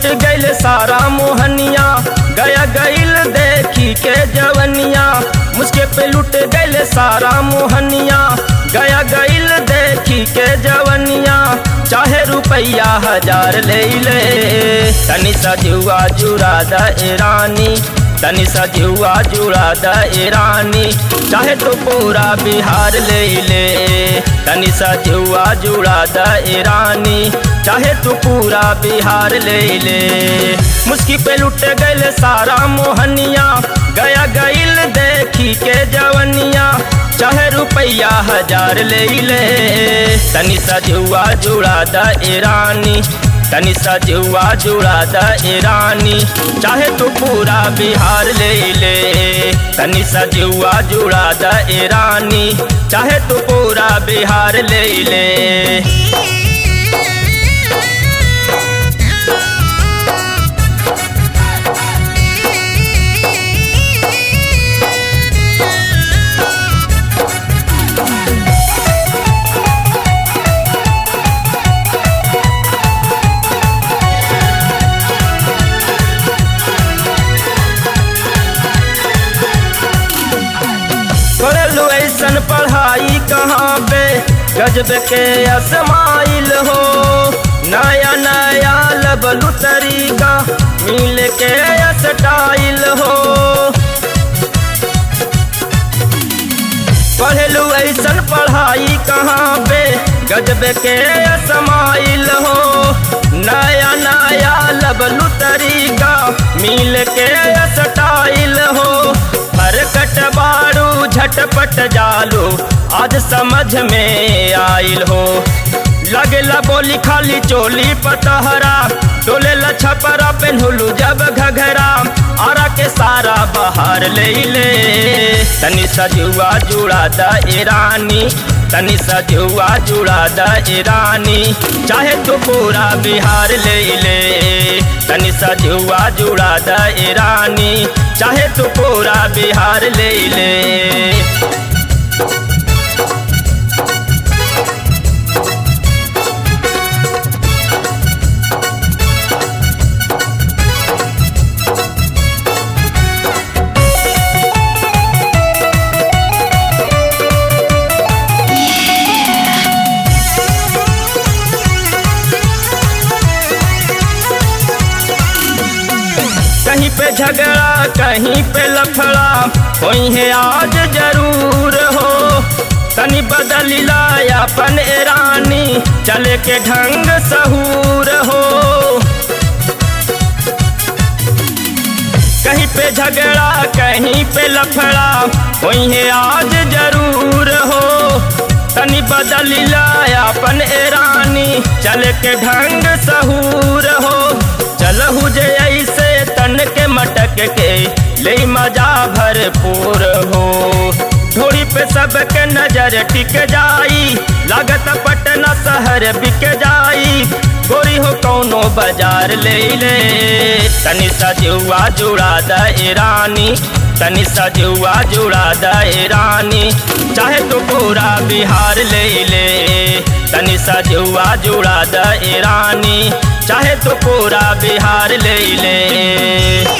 गइल सारा मोहनिया गया गइल देखी के जवनिया मुझके पे लुट गइल सारा मोहनिया गया गइल देखी के जवनिया चाहे रुपया हजार ले ले तनी सा जुआ जुड़ा द ईरानी तनी सा जुआ जुड़ा द ईरानी चाहे तो पूरा बिहार ले ले तनी सा जुआ जुड़ा द ईरानी चाहे तू पूरा बिहार ले ले मुस्की पे लुट गइल सारा मोहनिया गया गइल देखी के जवनिया चाहे रुपया हजार ले ले तनी सा जुआ जुड़ा द ईरानी तनी सा जुआ जुड़ा द ईरानी चाहे तू पूरा बिहार ले ले तनी सा जुआ जुड़ा द ईरानी चाहे तू पूरा बिहार ले ले पढ़लू ऐसन पढ़ाई कहाँ पे गजब के असमाइल हो नया नया लबलू तरीका मिल के स्टाइल हो पढ़लू ऐसन पढ़ाई कहाँ पे गजब के असमाइल हो नया नया लबलू तरीका मिल के स्टाइल हो हरकट बारू झटपट जालो आज समझ में आइल हो लगेला बोली खाली चोली पतहरा डोले छपरा पेन्हुलू जब घघरा आरा के सारा बाहर ले ले तनी सजुआ जुड़ा द ईरानी तनी सजुआ जुड़ा द ईरानी चाहे तो पूरा बिहार ले ले तनी सजुआ जुड़ा द ईरानी चाहे तो पूरा बिहार ले ले कहीं पे झगड़ा कहीं पे लफड़ा कोई है आज जरूर हो तनी बदलिला अपन ईरानी चले के ढंग सहूर हो कहीं पे झगड़ा कहीं पे लफड़ा कोई है आज जरूर हो तनी बदलिला अपन ईरानी चले के ढंग सहूर हो चलहु जे ऐसे तन के मटक के ले मजा भरपूर हो ढोड़ी पे सबके नजर टिक जाई लागत पटना शहर बिक जाई गोरी हो कौनो बाजार ले ले तनी सजुआ जुड़ा द ईरानी तनी सजुआ जुड़ा द ईरानी चाहे तो पूरा बिहार ले ले तनी सजुआ जुड़ा द ईरानी चाहे तो पूरा बिहार ले ले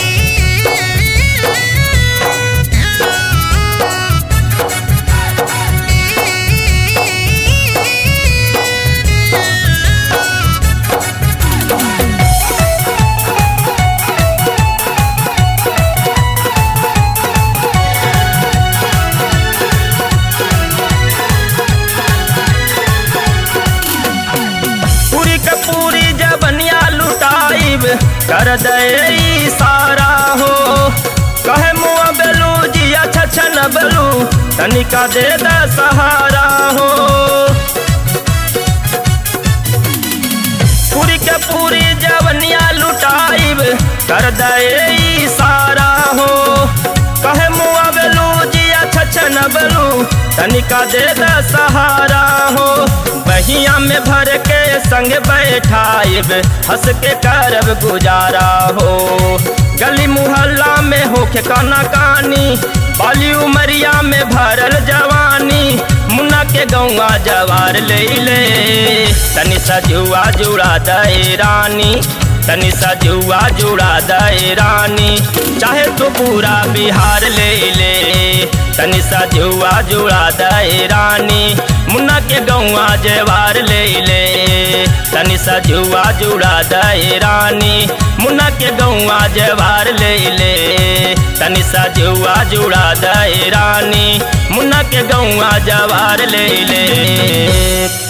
पूरी के पूरी जबनिया लुटाइब कर दे सारा हो कहे मुआ बेलू जिया छछन बेलू तनिका दे दे सहारा हो पूरी के पूरी जवनिया लुटाइब कर दे सारा हो कहे मुआ बेलू जिया छछन बेलू तनिका दे दे सहारा हो बहिया में भर के संग बैठाइब हंस के करब गुजारा हो गली मुहल्ला में होके काना कानी बाली उमरिया में भरल जवानी मुन्ना के गौआ जवार ले ले तनी सजुआ जुड़ा दे रानी तनी सा जुआ जुड़ा दे रानी चाहे तो पूरा बिहार ले ले तनी सा जुआ जुड़ा दे रानी मुन्ना के गौआ जवार ले ले तनी सा जुआ जुड़ा दे रानी मुन्ना के गौआ जवार ले ले तनी सा जुआ जुड़ा दे रानी मुन्ना के गौआ जवार ले ले